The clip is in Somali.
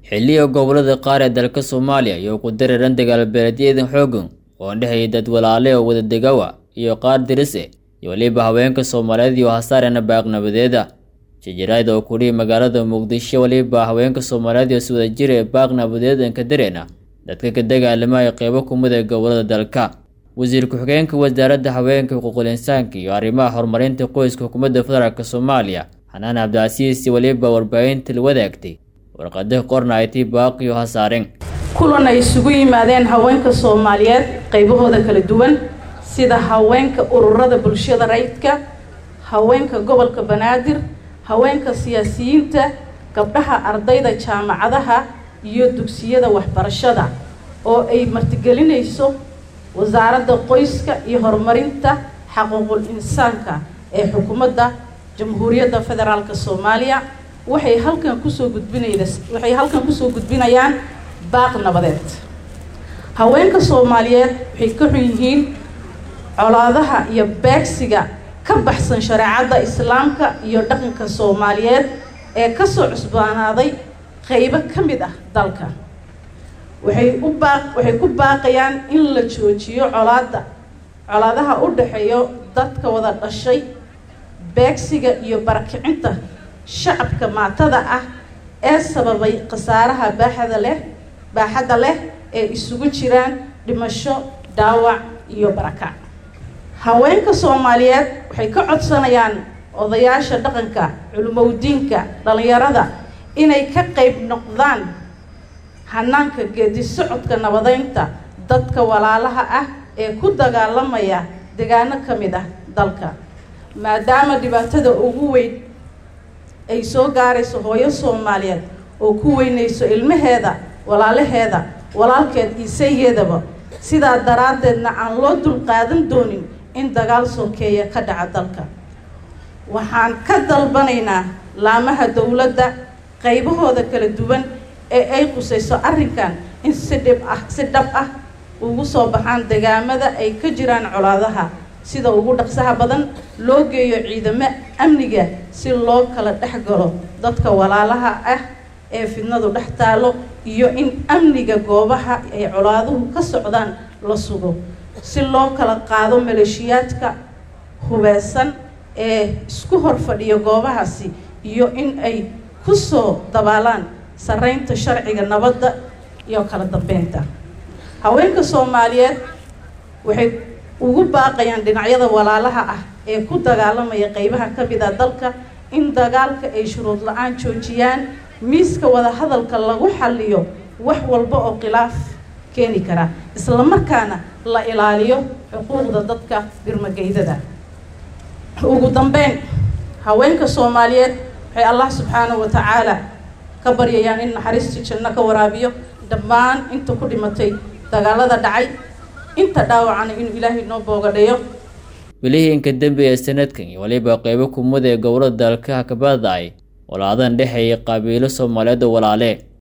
xilliga gobolada qaar ee dalka soomaaliya iyo ku dareeran dagaalbeeleedyadan xoogan oo dhexeeya dad walaale oo wada degawa iyo qaar dirise iyo weliba haweenka soomaaliyeed iyo hasaarena baaqnabadeeda jijiraad oo kudhihi magaalada muqdisho weliba haweenka soomaaliyeed iyo si wada jir ee baaqnabadeedan ka dareena dadka ka dagaalamaya qeybo kumid ee gobolada dalka wasiir ku-xigeenka wasaaradda haweenka xuquuqul insaanka iyo arrimaha horumarinta qoyska xukuumadda federaalk soomaaliya xanaan cabdicasiis weliba warbaahinta la wadaagtay warqada qorna ay tii baaqiyo hasaareen kulan ay isugu yimaadeen haweenka soomaaliyeed qaybahooda kala duwan sida haweenka ururada bulshada rayidka haweenka gobolka banaadir haweenka siyaasiyiinta gabdhaha ardayda jaamacadaha iyo dugsiyada waxbarashada oo ay martigelinayso wasaaradda qoyska iyo horumarinta xaquuqul insaanka ee xukuumadda jamhuuriyadda federaalk soomaaliya waxay halkan kusoo gudbinayda waxay halkan kusoo gudbinayaan baaq nabadeed haweenka soomaaliyeed waxay ka xun yihiin colaadaha iyo beegsiga ka baxsan shareecadda islaamka iyo dhaqanka soomaaliyeed ee kasoo cusbaanaaday qeybo ka mid ah dalka waxay u baaq waxay ku baaqayaan in la joojiyo colaada colaadaha u dhexeeyo dadka wada dhashay beegsiga iyo barakicinta shacabka maatada ah ee sababay khasaaraha baaxada leh baaxadda leh ee isugu jiraan dhimasho dhaawac iyo barakac haweenka soomaaliyeed waxay ka codsanayaan odayaasha dhaqanka culimowdiinka dhalinyarada inay ka qeyb noqdaan hanaanka geedi socodka nabadeynta dadka walaalaha ah ee ku dagaalamaya degaano ka mid ah dalka maadaama dhibaatada ugu weyn ay soo gaarayso hooyo soomaaliyeed oo ku weynayso ilmaheeda walaalaheeda walaalkeed iisayeedaba sidaa daraaddeedna aan loo dulqaadan doonin in dagaal sokeeya ka dhaca dalka waxaan ka dalbanaynaa laamaha dowladda qaybahooda kala duwan ee ay qusayso arrinkan in si dhib ah si dhab ah ugu soo baxaan degaamada ay ka jiraan colaadaha sida ugu dhaqsaha badan loo geeyo ciidamo amniga si loo kala dhex galo dadka walaalaha ah ee fidnadu dhex taalo iyo in amniga goobaha ay colaaduhu ka socdaan la sugo si loo kala qaado maleeshiyaadka hubeysan ee isku hor fadhiya goobahaasi iyo in ay kusoo dabaalaan sareynta sharciga nabadda iyo kala dambeynta haweenka soomaaliyeed waxay ugu baaqayaan dhinacyada walaalaha ah ee ku dagaalamaya qeybaha ka mid a dalka in dagaalka ay shuruud la-aan joojiyaan miiska wadahadalka lagu xaliyo wax walba oo khilaaf keeni kara islamarkaana la ilaaliyo xuquuqda dadka birmageydada ugu dambeyn haweenka soomaaliyeed waxay allah subxaanahu wa tacaala ka baryayaan in naxariistii janno ka waraabiyo dhammaan inta ku dhimatay dagaalada dhacay inta dhaawacana inuu ilaahay noo boogadhayo welihiinka dembi ee sanadkan iyo weliba qeybo kumud ee gobolada dalka kabadacay walaadan dhexeeya qabiilo soomaaliyeed oo walaale